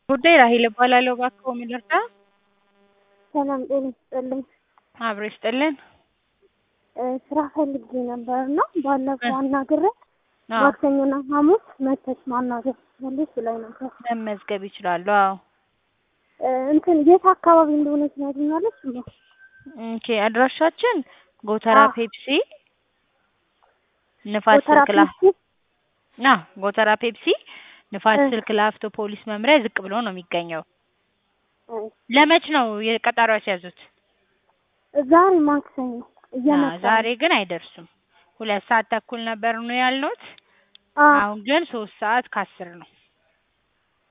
ጉዳይ ራሔል እባላለሁ። እባክዎ ምን ልርዳ? ሰላም ጤና ይስጥልኝ። አብሮ ይስጥልን። እ ስራ ፈልጌ ነበር እና ባለፈው አናግሬያት አዎ ማክሰኞና ሐሙስ መተሽ ማናገር ትችላለሽ ብላኝ ነበር። መመዝገብ ይችላሉ። አዎ እ እንትን የት አካባቢ እንደሆነ ትነግሪኛለሽ? እማ ኦኬ አድራሻችን ጎተራ አዎ። ፔፕሲ ንፋስ ጎተራ ስልክ ላ ፔፕሲ ና ጎተራ ፔፕሲ ንፋስ እ ስልክ ላፍቶ ፖሊስ መምሪያ ዝቅ ብሎ ነው የሚገኘው። እ ለመች ነው የቀጠሮ ያስያዙት? ዛሬ ማክሰኞ አ እየመጣ ዛሬ ግን አይደርሱም። ሁለት ሰዓት ተኩል ነበር ነው ያልነውት። አዎ አሁን ግን ሶስት ሰዓት ከአስር ነው።